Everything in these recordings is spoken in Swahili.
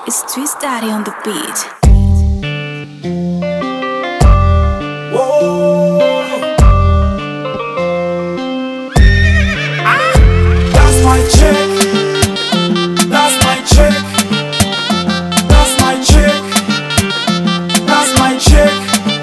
It's Twist Daddy on the beat. That's my chick. That's my chick. That's my chick. That's my chick.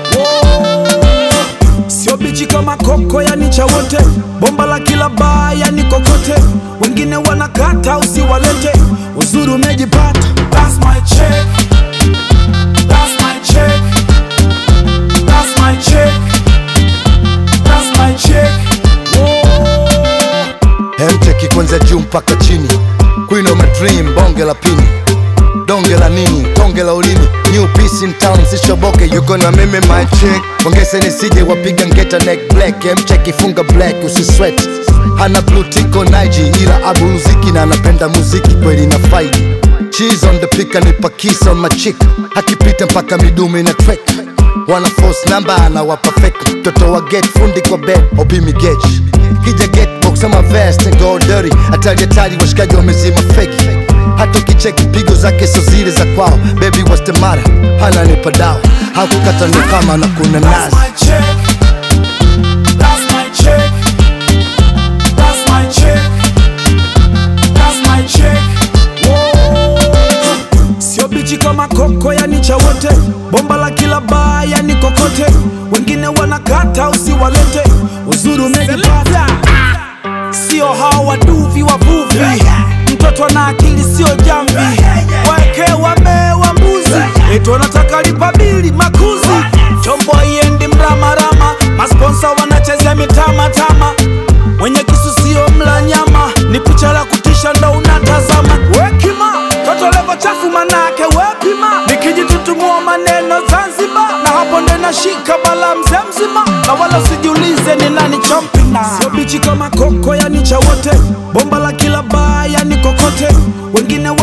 Whoa. Sio bichi kama koko yani cha wote, bomba la kila baa yani kokote, wengine wanakata usiwalete, uzuri umejipata. That's my chick. That's my chick. That's my chick. That's my chick. Whoa. Hemteki kwanza juu mpaka chini, Queen of my dream, bonge la pini, donge la nini, tonge la ulimi, new piece in town, sishoboke, yuko na mimi my chick, ongeze nisije wapiga ngeta neck black, hemcheki funga black, usisweat, hana blue tick on IG, ila abuluziki na anapenda muziki kweli na faidi, cheese on the pick, anipa kiss on my chick, akipita mpaka midume na track wana force number anawapa fake mtoto wa get fundi kwa bed obimi gauge kija get box ama vest and go dirty hatari hatari washikaji wamezima feki hata ukicheki pigo zake so zile za kwao baby what's the matter hana nipa dawa hakukata ndo kama na kuna That's nazi my chick. That's my chick. That's my chick. That's my chick. Whoa. Sio bichi kama koko yani cha wote, bomba la kila baa yani kokote, wengine wanakata usiwalete, uzuri umejipata. Sio hao waduvi wavuvi, mtoto ana akili sio jamvi, weke wamewa mbuzi, eti wanataka lipa bili makuzi, chombo iendi mramarama, masponsa wanachezea mitamatama, mwenye kisu sio mla nyama, ni picha la kutisha ndo unatazama, wekima toto levo chafu manake wepima, nikijitutumua maneno Zanzibar, na hapo ndo nashika bala mzee mzima, na wala usijiulize ni nani chompina, sio bichi kama koko yani cha wote, bomba la kila baa yani kokote, wengine